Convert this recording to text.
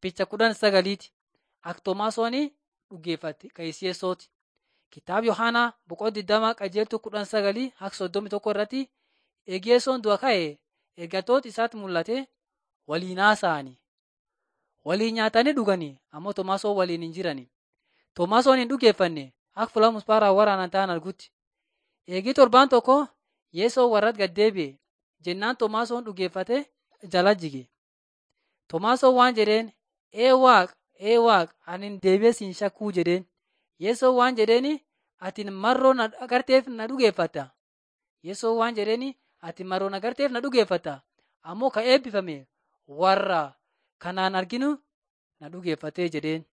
Picha kudhan sagaliiti. Aktomaasoonii dhuggeeffate Qayisiyesooti. Kitaaba Yohaanaa boqoo digdama qajeeltuu kudhan sagalii hanga soddomii tokko irratti eegiyesoon du'a ka'e ergatoota isaatti mul'ate waliin haasa'ani. Waliin nyaatanii dhuganii ammoo Tomaasoon waliin hin jirani. Tomaasoon hin dhuggeeffanne akka fuula musbaaraan waraanaan ta'an argutti. Eegii torbaan tokko Yeesoo warratti gad deebi'e jennaan Tomaasoon dhuggeeffate jala jige. Tomaasoon waan jedheen ee waaq ee waaq ani deebi'ee siin shakkuu jedheen. Yeesoo waan jedheeni ati marroo na agarteef na dhugeeffatta. Yeesoo waan jedheeni ati marroo na agarteef na dhugeeffatta. Ammoo ka eebbifame warra kanaan arginu na dhugeeffatee jedheen.